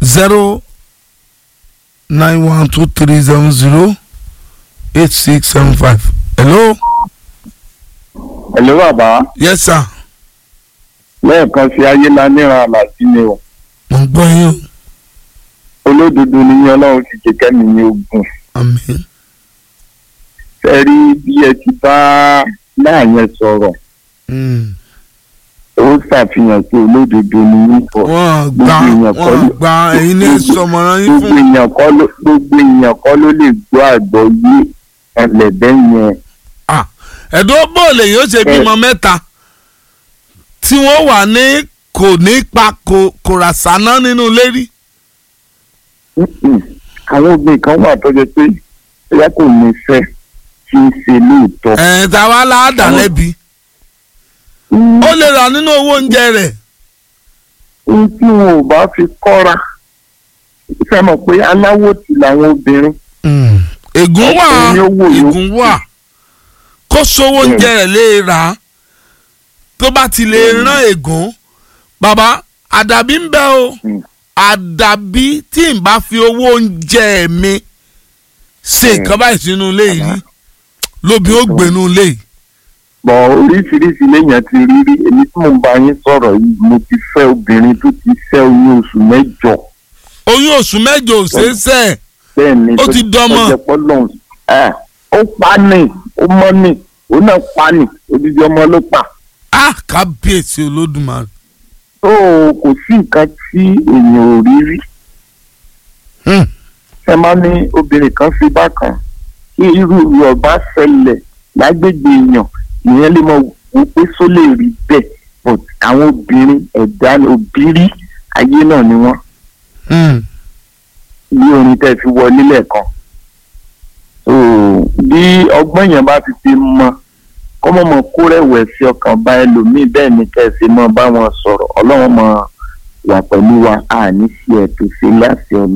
zero nine one two three seven zero eight six seven five. hello. Hello bàbá yes sir. lẹ́ẹ̀kan sí ayé láníran àlàsí ni o mo ń gbọ́ yín o. olódodo ni yín ọlọ́run ti jẹ́ kẹ́mi ní ogun àmín. fẹ́ rí bí ẹ ti bá náà yẹn sọ̀rọ̀ Mm. ó ṣàfihàn pé olódodo ni yín pọ̀ wọ́n gba èèyàn kọ́ wọ́n ló- gba ẹ̀yin ní sọmọràn yín gbogbo fún. èèyàn kọ́ ló gbogbo èèyàn kọ́ ló lè gbọ́ àgbọ̀ yé ẹlẹ́dẹ́ yẹn Ah, ẹ̀dùn bóòlù yóò ṣe bímọ mẹ́ta tí wọ́n wà ní kò ní pa kò kò rà sáná nínú ilé rí. Mm-mm. àwọn obìnrin kan wà tó jẹ́ pé ẹ̀yà kò ní fẹ́ kí n ṣe lóòótọ́. ẹ̀ tá a wá láàdá Àwọn- lẹ́bi. Mm. ó lè rà nínú owó oúnjẹ rẹ̀. ohun tí wọn ò bá fi kọ́ra fẹ́ mọ̀ pé aláwọ̀ tì làwọn obìnrin ègún wà Ọkùnrin ni ó wò yó. ègún wà kó sówó oúnjẹ rẹ̀ lè rà á tó bá ti lè rán ègún bàbá àdàbí ń bẹ o Mm. àdàbí tí n bá fi owó oúnjẹ mi ṣe nǹkan báyìí sínú ilé yìí lóbi ó gbénú ilé yìí. bọ̀ oríṣiríṣi léèyàn ti rí rí èmi tí mò ń bá yín sọ̀rọ̀ yìí mo ti fẹ́ obìnrin tó ti fẹ́ oyún oṣù mẹ́jọ oyún oṣù mẹ́jọ ò ṣeé ṣe bẹ́ẹ̀ ni Ó ti dọmọ. ọjọ́ pọ́lọ́n ẹ̀ ó pa ni ó mọ́ ni ó náà pa ni odidi ọmọ ló pa á kábíyèsí olódùmarè. tó kò sí nǹkan tí èèyàn ò rí rí Hmm. ẹ máa ní obìnrin kan fi bákan kí irú rẹ̀ bá ṣẹlẹ̀ lágbègbè èèyàn ìyẹn lè mọ wò pé só lè rí bẹ́ẹ̀ but àwọn obìnrin ẹ̀dá òbírí ayé náà ni wọ́n Hmm. bí orin tẹ́ fi wọlé lẹ́ẹ̀kan so bí ọgbọ́n yẹn bá ti fi mọ kọ́mọ́mọ́ kó rẹ̀wẹ̀sì ọkàn bá ẹlòmíì bẹ́ẹ̀ ni kẹ́sì mọ́ bá wọn sọ̀rọ̀ ọlọ́run mọ̀ wà pẹ̀lú wa àní sí ẹ̀ tó ṣe láti ọ̀nà.